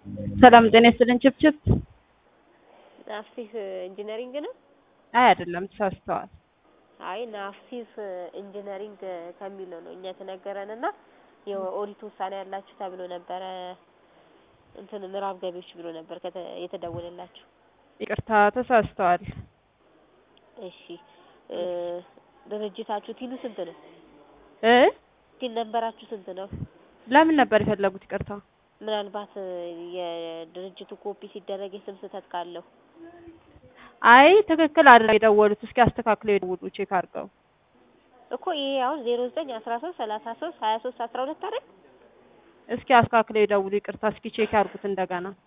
ሰላም ጤና ይስጥልን። ችፕችፕ ናፍሲስ ኢንጂነሪንግ ነው? አይ አይደለም፣ ተሳስተዋል። አይ ናፍሲስ ኢንጂነሪንግ ከሚለው ነው እኛ የተነገረን እና የኦዲት ውሳኔ ያላችሁ ተብሎ ነበረ እንትን ምዕራብ ገቢዎች ብሎ ነበር ከተ- የተደወለላችሁ። ይቅርታ ተሳስተዋል። እሺ እ ድርጅታችሁ ቲኑ ስንት ነው? እ ቲን ነበራችሁ ስንት ነው? ለምን ነበር የፈለጉት? ይቅርታ ምናልባት የድርጅቱ ኮፒ ሲደረግ የስም ስህተት ካለው አይ ትክክል አድርገው የደወሉት። እስኪ አስተካክለው የደውሉ ቼክ አድርገው። እኮ ይሄ አሁን ዜሮ ዘጠኝ አስራ ሶስት ሰላሳ ሶስት ሀያ ሶስት አስራ ሁለት አይደል? እስኪ አስተካክለው የደውሉ። ይቅርታ እስኪ ቼክ ያድርጉት እንደገና